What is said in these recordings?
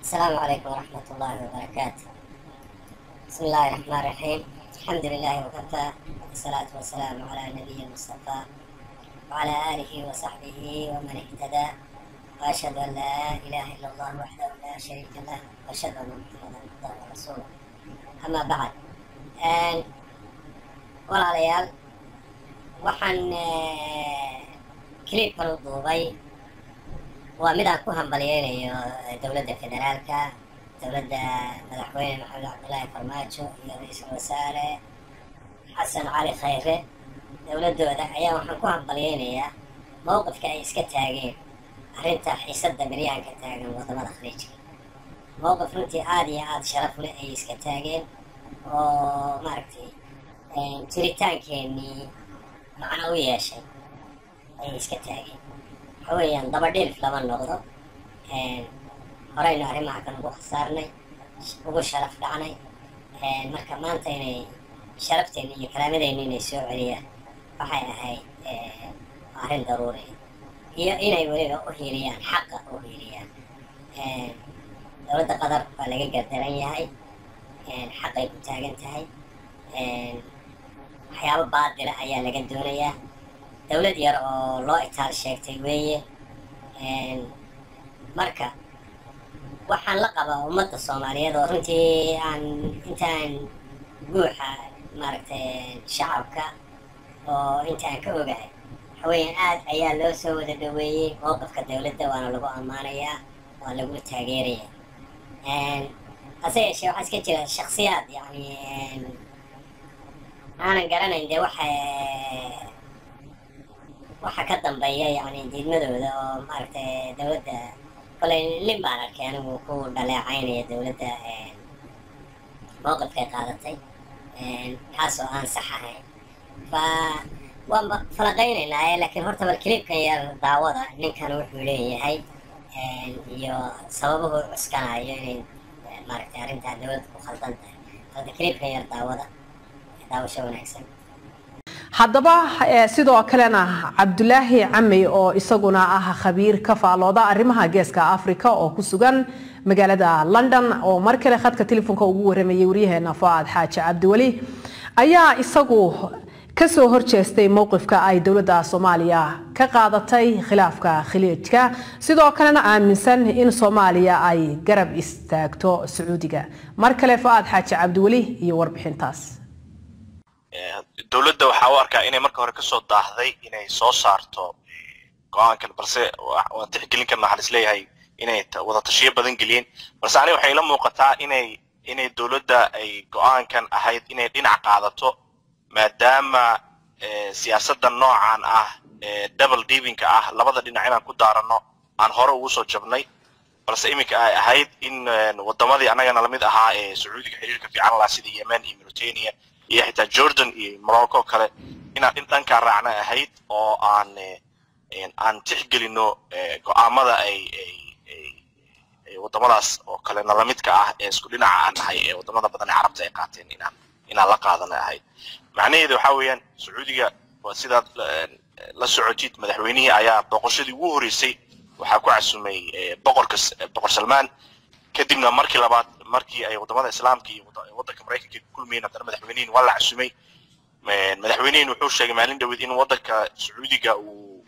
السلام عليكم ورحمة الله وبركاته بسم الله الرحمن الرحيم الحمد لله وكفى والصلاة والسلام على النبي المصطفى وعلى آله وصحبه ومن اهتدى وأشهد أن لا إله إلا الله وحده لا شريك له وأشهد أن محمدا عبده ورسوله أما بعد آن walaalayaal waxaan kiliibkan u duubay waa mid aan ku hambalyeynayo dowladda federaalka dowladda madaxweyne maxamed cabdillaahi farmaajo iyo ra-iisul wasaare xasan cali khayre dowladdooda ayaa waxaan ku hambalyeynayaa mowqifka ay iska taageen arrinta xiisadda beryahanka taagan wadamada khaliijka mowqif runtii aada iyo aada sharaf leh ayay iska taageen oo maaragtay jiritaankeenii macno u yeeshay ayay iska taageen waxa weeyaan dabadhilif lama noqdo horeynu arrimaha kan ugu khasaarnay ugu sharaf dhacnay marka maanta inay sharafteeni iyo karaamadeenni inay soo celiyaan waxay ahayd arrin daruuriya iyo inay weliba u hiiliyaan xaqa u hiiliyaan dowladda qatar waa laga gardaran yahay xaqay ku taagan tahay waxyaabo baadila ayaa laga doonayaa dowlad yar oo loo itaal sheegtay weeye marka waxaan la qabaa ummadda soomaaliyeed oo runtii aan intaan guuxa maaragtay shacabka oo intaan ka ogahay waxaweeyaan aad ayaa loo soo wada dhaweeyey mowqifka dowladda waana lagu ammaanayaa waa lagu taageerayaa hase yeeshee waxaa iska jira shaksiyaad yani aanan garanayn dee waxa waxa ka dambeeya yani diidmadooda oo maaragtay dowladda kolay lin baan arkay anigu ku dhaleecaynaya dowladda mowqifkay qaadatay kaas oo aan sax ahayn fa waan falaqaynaynaa laakiin horta bal kiliibkan yar daawada ninkan wuxuu leeyahay iyo sababuhu cuskanayo inay maaragtay arrintaa dowladda ku khaldan tahay halka kiliibkan yar daawada haddaba sidoo kalena cabdulaahi camey oo isaguna ah khabiir ka faalooda arrimaha geeska africa oo ku sugan magaalada london oo mar kale khadka telefoonka ugu waramayay waryaheena fuaad xaaji cabdiweli ayaa isagu kasoo horjeestay mowqifka ay dowladda soomaaliya ka qaadatay khilaafka khiliijka sidoo kalena aaminsan in soomaaliya ay garab istaagto sacuudiga mar kale fuaad xaaji cabdiweli iyo warbixintaas dowladda waxaa u arkaa inay marka hore kasoo daahday inay soo saarto go-aankan balse waan tixgelin karna waxaan isleeyahay inay wada tashiyo badan geliyeen balse aniga waxay ila muuqataa inay inay dowladda ay go-aankan ahayd inay dhinac qaadato maadaama siyaasadda noocan ah double divingka ah labada dhinac inaan ku daarano aan hore ugu soo jabnay balse iminka ay ahayd in wadamadii annagana lamid ahaa ee sacuudiga xiriirka fiican lahaa sida yemen iyo mauritania iyo xitaa jordan iyo morocco kale inaan in dhankaa raacna ahayd oo aan aan tixgelino go-aamada ay wadamadaas oo kale nalamidka ah ee isku dhinaca aan nahay ee wadamada badan ee carabta ay qaateen inaan inaan la qaadana ahayd macnaheedu waxa weeyaan sacuudiga waa sidaad la socotid madaxweynihii ayaa boqoshadii ugu horeysay waxaa ku casumay boqorka boqor salmaan kadibna markii labaad markii ay wadamada islaamka iyo waddanka maraykanka ku kulmayeen haddana madaxweynihin waa la casumay madaxweynihin wuxuu sheegay maalin dhaweed in waddanka sacuudiga uu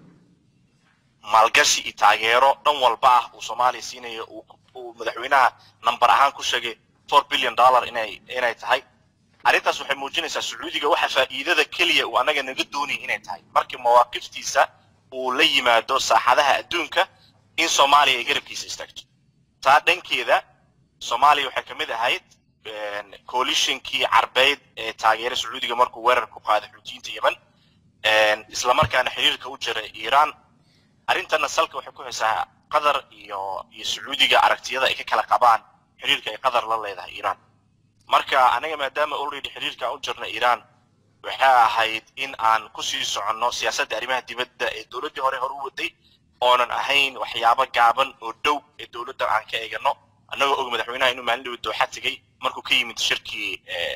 maalgashi iyo taageero dhan walba ah uu soomaaliya siinayo uu madaxweynaha number ahaan ku sheegay four billion dollar inay inay tahay arrintaas waxay muujinaysaa sacuudiga waxa faa'iidada keliya uu annaga naga doonaya inay tahay markii mawaaqiftiisa uu la yimaado saaxadaha adduunka in soomaaliya ay garabkiisa istaagto taa dhankeeda soomaaliya waxay ka mid ahayd coalitionkii carbeyd ee taageera sacuudiga markuu weerar ku qaaday xuutiyiinta yemen islamarkaana xiriirka u jira iiraan arrintana salka waxay ku haysaa qatar iyo iyo sacuudiga aragtiyada ay ka kala qabaan xiriirka ay qatar la leedahay iiraan marka anaga maadaama already xiriirka aan u jirna iiraan waxay ahayd in aan kusii soconno siyaasadda arrimaha dibadda ee dowladdii hore hore u waday oonan ahayn waxyaabo gaaban oo dhow ee dowladdan aan ka eegano annagoo og madaxweynaha inuu maalin dhaweed dooxa tegey markuu ka yimid shirkii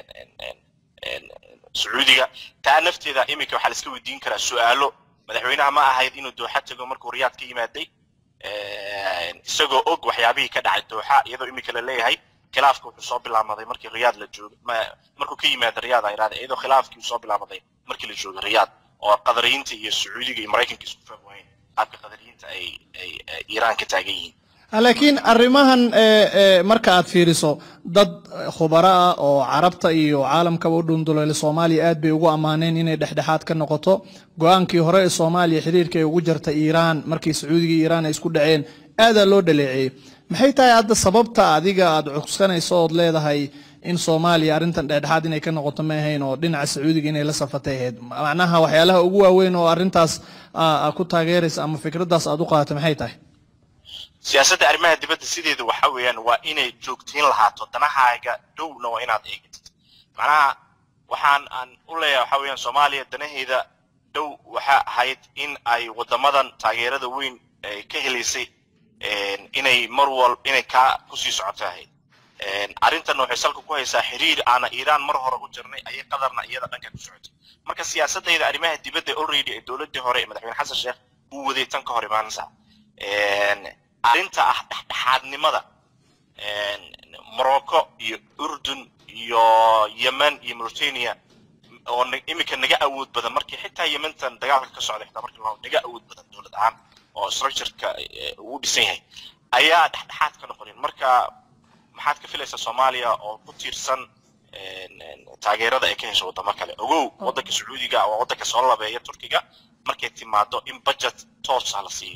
sacuudiga taa nafteeda iminka waxaa la iska weydiin karaa su-aalo madaxweynaha ma ahayd inuu dooxa tego markuu riyaad ka yimaaday isagoo og waxyaabihii ka dhacay dooxa iyadoo imika la leeyahay khilaafka wuxuu soo bilaamaday markii riyaad la joogo markuu ka yimaada riyaad ay idhahda iyadoo khilaafkii uu soo bilaamaday markii la joogo riyaad oo qadariyiinta iyo sacuudiga iyo maraykanka isku fahmi waayeen qaabka qadariyiinta ay ay iiraan ka taagan yihiin laakiin arrimahan marka aad fiiriso dad khubaro ah oo carabta iyo caalamkaba u dhunduleyla soomaaliya aad bay ugu ammaaneen inay dhexdhexaad ka noqoto go-aankii hore ee soomaaliya xiriirka ay ugu jartay iiraan markii sacuudiga iyo iiraan ay isku dhaceen aadaa loo dhaleeceeyey maxay tahay hadda sababta adiga aad cugsanayso ood leedahay in soomaaliya arrintan dhexdhexaad inay ka noqoto ma ahayn oo dhinaca sacuudiga inay la safatay ahayd macnaha waxyaalaha ugu waaweyn oo arrintaas ku taageeraysa ama fikraddaas aad u qaadato maxay tahay siyaasadda arrimaha dibadda sideedu waxa weeyaan waa inay joogtiin lahaato danahaaga dhowna waa inaad eegatid macnaha waxaan aan u leeyahay waxa weeyaan soomaaliya danaheeda dhow waxa ahayd in ay waddamadan taageerada weyn ka helaysay inay mar wal inay kaa kusii socoto ahayd arrintanna waxay salka ku haysaa xiriir aana iiraan mar hore u jirnay ayay qadarna iyada dhanka ku socotay marka siyaasadayda arrimaha dibadda already ee dowladdii hore ee madaxweyne xasan sheekh uu waday tan ka hor imaanaysa arrinta ah dhexdhexaadnimada morocco iyo urdun iyo yemen iyo mauritania oo imika naga awood badan markii xitaa yementan dagaalka ka socda xitaa markii loo naga awood badan dowlad ahaan oo structureka uu dhisan yahay ayaa dhexdhexaad ka noqonin marka maxaad ka filaysaa soomaaliya oo ku tiirsan taageerada ay ka hesho waddamo kale ogow waddanka sacuudiga waa waddanka soo labeeya turkiga markay timaado in budget toosa la siiyo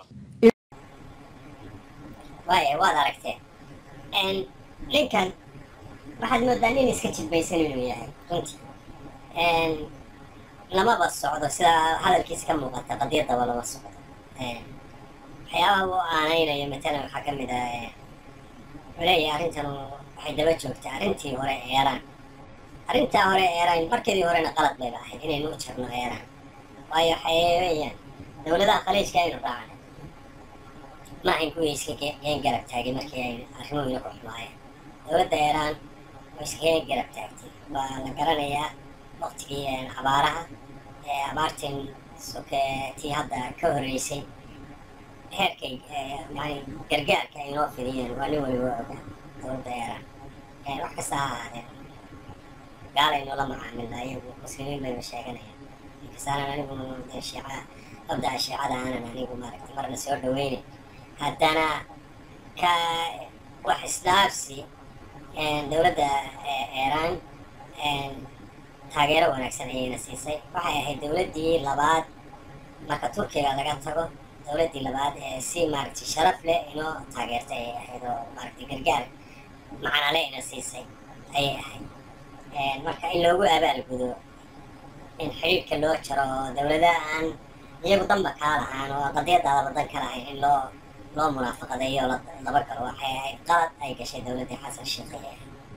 waaya waad aragteen ninkan waxaad moodaa nin iska jidbaysan inuu yahay runtii lamaba socdo sida hadalkiisa ka muuqata qadiyadaba lama socdo waxyaabaha uu aanaynayo matalan waxaa ka mid ah wuxuu leeyahay arrintan waxay daba joogtaa arrintii hore eeraan arrintaa hore eeraan markeedii horena qalad bayba ahayd inaynu u jirno eeraan waayo waxay weeyaan dowladaha khaliijka aynu raacnay ma ahayn kuwii iska geen garab taagay markii ay arrimuhuna ku xumaayeen dowladda eeraan oo iska geen garab taagtay waa la garanayaa waqtigii abaaraha ee abaartin soke tii hadda ka horreysay heerkay yani gargaarka ay noo fidiyeen waa nin waliba ogaa dowladda eeraan wax kasta ha ahaadeen gaalaynu la macaamilna iyagu muslimiin bayba sheeganayaan inkastaanan anigu dee shiica qabdaa shiicada aanan anigu maaragtay marna soo dhaweynin haddana ka wax isdhaafsi dowladda eeraan taageero wanaagsan ayayna siisay waxay ahayd dowladdii labaad marka turkiga laga tago dowladdii labaad ee si maaragtay sharaf leh inoo taageertay ayay ahayd oo maaragtay gargaar macanale ina siisay ayay ahayd marka in loogu abaalgudo in xidhiidhka loo jaro oo dowladaha aan iyagu danba kaa lahaan oo qadiyadaada badan ka lahayn in loo loo munaafaqadeeyo oo laba galo waxay ahayd qalad ay gashay dowladdii xasan sheekh ayay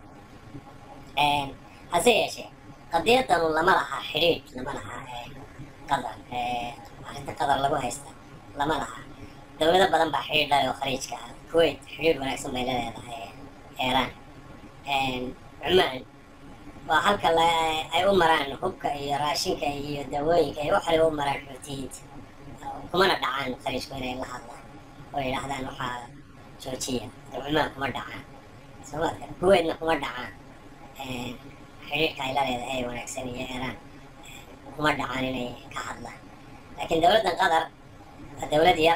ahayd hase yeeshee qadiyadanu lama laha xidhiidh lama laha qadar arrinta qadar lagu haysta lama laha dowlado badan baa xidhiidh lale oo khaliijka ah kuwait xidhiidh wanaagsan bay la leedahay eeraan cumaan waa halka ay u maraan hubka iyo raashinka iyo dawooyinka iyo wax waliba u maraan xuutiyiinta kumana dhacaan khaliijku inay la hadlaan oo yidhaahdaan waxaa joojiya cumaan kuma dhacaan soomaalka kuwaitna kuma dhacaan xidhiidhka ay la leedahay ee wanaagsan iyo eeraan kuma dhacaan inay ka hadlaan laakiin dowladdan qatar waa dowlad yar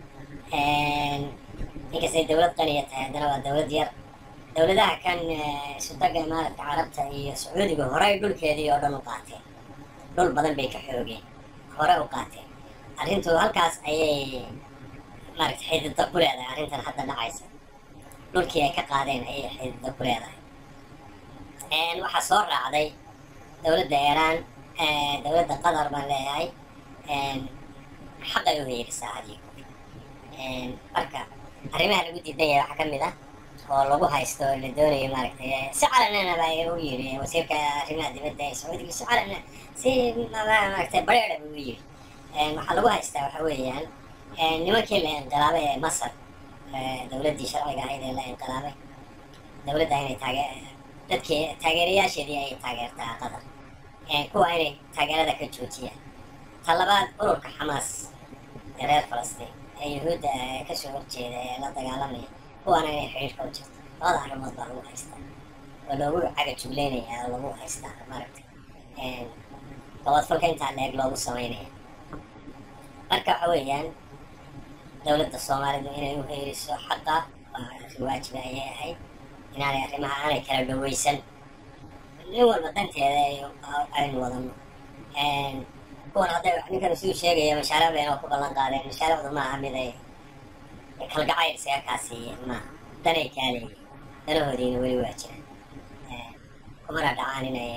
inkastay dowlad qaniya tahay haddana waa dowlad yar dowladaha kan sutaga imaaraadka carabta iyo sacuudiga horey dhulkeedii oo dhan u qaateen dhul badan bay ka xoogeen hore u qaateen arrintu halkaas ayay maaragta xididda ku leedahay arrintan hadda dhacaysa dhulkii ay ka qaadeen ayay xididda ku leedahay waxaa soo raacday dowladda iiraan dowladda qatar baan leeyahay xaqay u heerisaa adigu marka arrimaha lagu diidan yahay waxaa ka mid ah oo lagu haysto oo la doonayo maaragtay si calanana baa u yiri wasiirka arrimaha dibadda ee sacuudiga si calana si maaragtay bareera buu u yiri waxaa lagu haystaa waxa weeyaan nimankii la inqilaabay ee masar dowladdii sharciga ahayd ee la inqilaabay dowladda inay taage dadkii taageerayaasheedii ay taageertaa qatar kuwa inay taageerada ka joojiyaan ta labaad ururka xamaas ee reer falastiin ee yuhuudda ee kasoo horjeeda ee la dagaalamaya kuwaana inay xiriirka u jirto labada arrimood baa lagu haystaa oo loogu caga jugleynaya oo lagu haystaa maaragtay gobodfalka intaa leeg loogu sameynaya marka waxa weeyaan dowladda soomaalidu inay u heeriso xaqa waa arrin waajiba ayay ahayd inaanay arrimaha aanay kala dhaweysan nin walba danteeda aynu wadano kuwan hadday ninkan suu sheegaya mashaariic bayna ku ballan qaadeen mashaariicdu maaha mid ay kalgacayl isaga kaasiiyeen maaha danay kaaleeyeen danahoodiina weli waa jiraan kumana dhacaan inay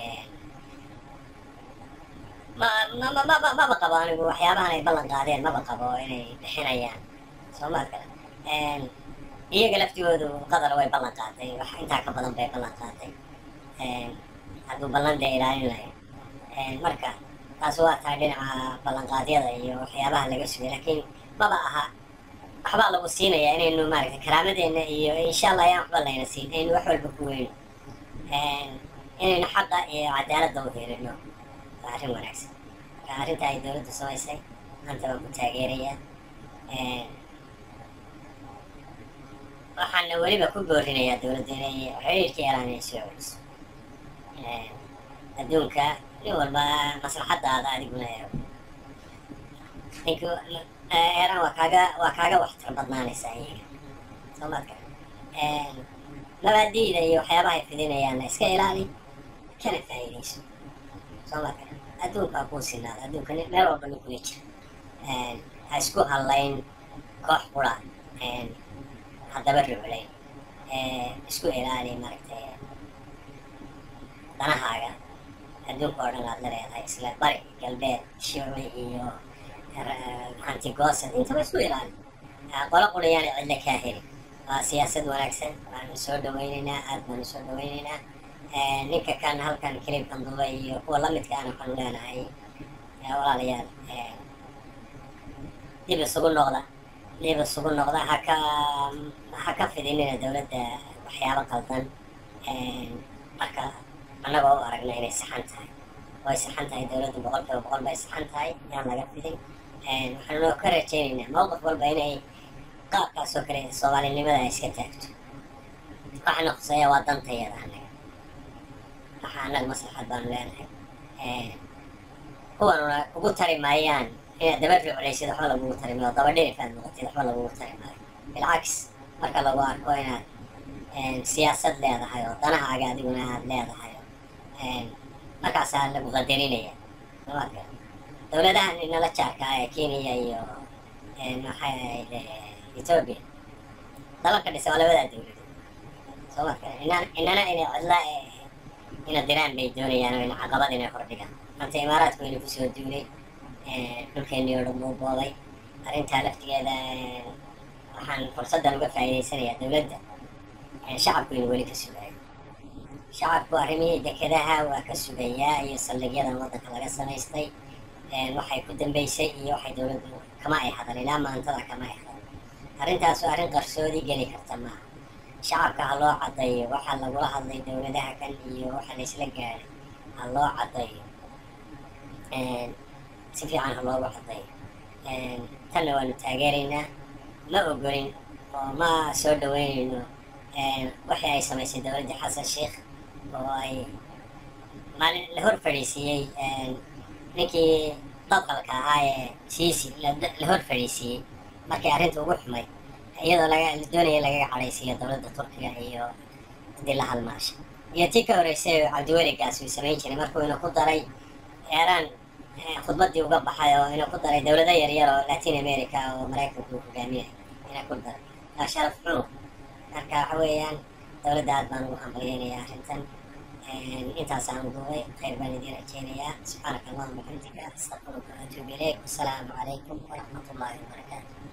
ma ma ma ma maba qabo anigu waxyaabahan ay ballan qaadeen maba qabo inay bixinayaan soomaad kale iyaga laftigoodu qadar way ballan qaatay wax intaa ka badan bay ballan qaatay hadduu ballan dee ilaalin lahayn marka taas waa tahay dhinaca ballanqaadyada iyo waxyaabaha laga sugay laakiin maba aha waxbaa lagu siinayaa inaynu maaragtay karaamadeenna iyo insha allah ayaan waxba layna siin aynu wax walba ku weyno inaynu xaqa iyo cadaaladda u helino waa arrin wanaagsan marka arrinta ay dowladdu samaysay maanta waan ku taageerayaa waxaana weliba ku boorinayaa dowladda inay xiriirka yaraan inay soo celiso adduunka nin walba maslaxadaada adiguna eego nink eeraan waa kaaga waa kaaga waxtar badnaanaysaa iyaga soo maadka mabaadi'da iyo waxyaabahay fidinayaanna iska ilaali kana faa'iidayso soo maadka adduunkaa kuu sinaada adduunka meel walba ninkuna jira ha isku hadlayn koox qura haddaba ruclayn isku ilaali maaragtay danahaaga adduunka oo dhan aad la leedahay isla bari galbeed shicli iyo hantigoosad intaba isku ilaali qolo qurayaana cidla kaa heli waa siyaasad wanaagsan waanu soo dhawaynaynaa aad baanu soo dhawaynaynaa ninka kan halkan kilibkan duba iyo kuwa lamidka ana waxaanu leenahay walaalayaal dib isugu noqda dib isugu noqda haka ha ka fidinina dowladda waxyaabo qaldan marka annagoo u aragna inay saxan tahay way saxan tahay dowladdu boqol kiiba boqol bay saxan tahay yaan laga fidin waxaanu noo ka rajaynaynaa mowqif walba inay qaabkaas oo kale soomaalinimada ay iska taagto waxaana khuseeya waa dantayada annaga waxa annaga maslaxad baanu leenahay kuwanuna ugu tari maayaan inaad daba ruclaysid waxba lagugu tari maayo daba dhirifaad noqotid waxba lagugu tari maayo bilcaks marka lagu arko inaad siyaasad leedahay oo danahaaga adiguna aad leedahay markaasaa lagu qadarinaya somaadka dowladahan inala jaarka ah ee kenya iyo maxay ahayd ethoobia dalalka dhisa waa labadaa dowladood somaadka inan inana inay cidla ina diraan bay doonayaan oo ina caqabad inay hordhigaan maanta imaaraadku ina kusoo duulay dhulkeennii oo dhan buu boobay arrintaa laftigeeda waxaan fursaddan uga faa'iidaysanayaa dowladda shacabku inu weli ka sugayo shacabku arrimihii dekedaha waa ka sugayaa iyo saldhigyadan waddanka laga samaystay waxay ku dambeysay iyo waxay dowladdu kama ay hadal ilaa maantada kama ay hadal arrintaas waa arrin qarsoodi geli karta maaha shacabka ha loo caddayo waxaa lagula hadlay dowladaha kan iyo waxa laysla gaadhay ha loo caddayo si fiican ha loogu caddayo tanna waanu taageeraynaa ma ogolin oo ma soo dhaweynayno waxii ay samaysay dowladdii xasan sheikh oo ay maalin la hor fadhiisiiyey ninkii dadqalka ahaa ee siisi la hor fadhiisiiyey markii arrinta ugu xumay iyadoo laga la doonaya lagaga cadhaysiiyo dowladda turkiga iyo haddii la halmaasha iyo tii ka horreysay oo cabdiweligaas uu samayn jiray markuu inuu ku daray eeraan khudbaddii uga baxay oo inuu ku daray dowlado yaryar oo latin america oo maraykanku uu hogaaminay inuu ku daray waa sharaf xunu marka waxa weeyaan dowladda aad baan ugu hambalyeynaya arrintan intaasaan duubay khayr baan idiin rajeynayaa subxaanaka allahuma waxamdika astaqfiruka waatuubu ilayk wasalaamu calaykum waraxmat ullahi wabarakaatu